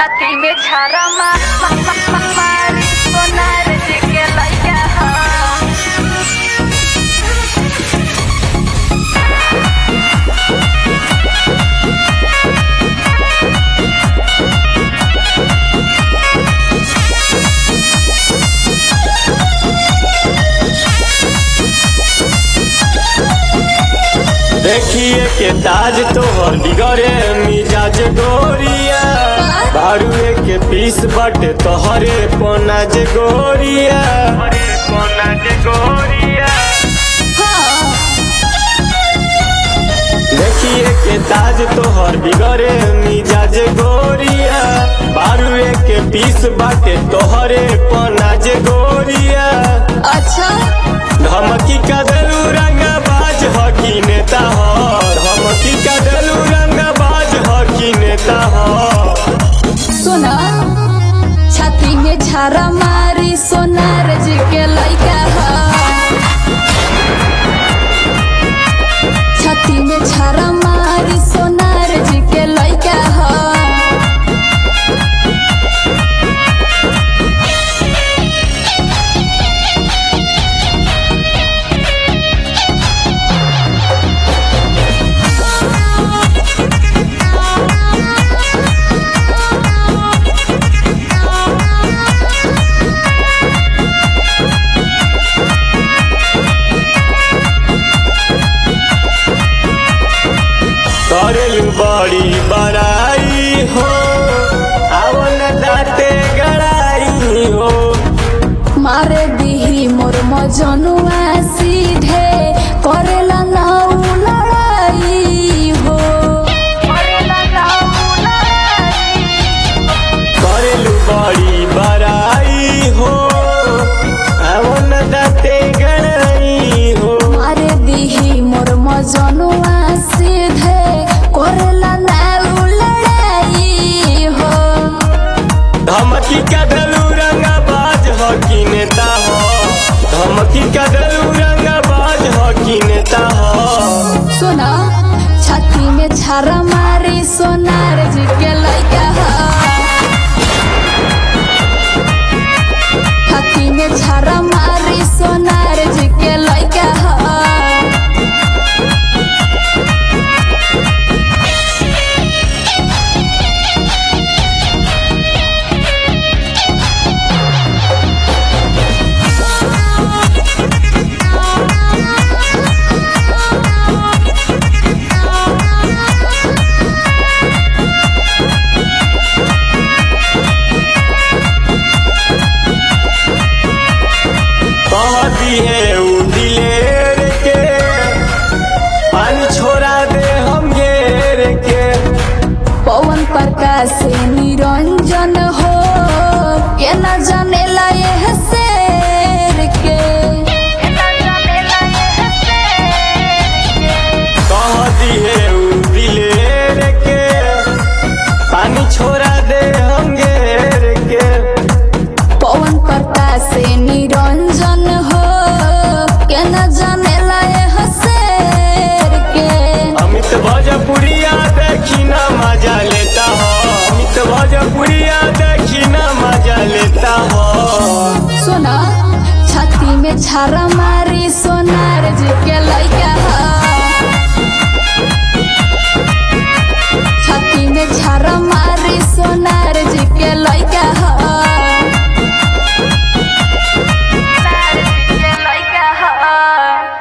छाती में छारा मा, मा, मा, मा, मारी सोनार जी के लैया हा। देखिए के ताज तोहर बिगड़े मिजाज गोरिया बारुए के पीस बटे तोहरे पोनाज गोरिया पोनाज गोरिया देखिए के ताज तोहर बिगड़े मिजाज गोरिया बारुए के पीस बाटे तोहरे पोनाज गोरिया अच्छा धमकी का दलू रंग बाज हकी नेता हो धमकी का दलू रंग बाज हकी नेता हो सुना छाती में छारा मारी सोनार जी के लैका हा छाती में छारा मारी सोनार जी के लैका हा करेलू बड़ी बड़ाई हो आवल दाते गड़ाई हो मारे दिही मोर मजनुआ सीधे करेला नाउ लड़ाई हो करेला नाउ लड़ाई। करेलू बड़ी बड़ाई हो आवल दाते गड़ाई हो मारे दिही मोर मजनुआ सीधे करेला नाउ लड़ाई हो धमकी का दलू रंग बाज हकी नेता हो धमकी का दलू रंग बाज हकी नेता हो सुना छाती में छारा मारी सोनार जी के लैका हा छाती में छारा मारी सोनार जी के लैका हा कहती है उ दिलेर के पानी छोड़ा दे हम घेर के पवन प्रकाश से निरंजन हो के न जानेला यह शेर के ना जानेला यह शेर के। कहती है उ दिलेर के पानी छोड़ा दे हम घेर के पवन प्रकाश से निरंजन हो के न जानेला यह शेर के अमित भोजपुरिया देखी ना मजा लेता हो अमित भोजपुरिया देखी ना मजा लेता हो सुना छाती में छारा मारी सोनार जी के लैका हा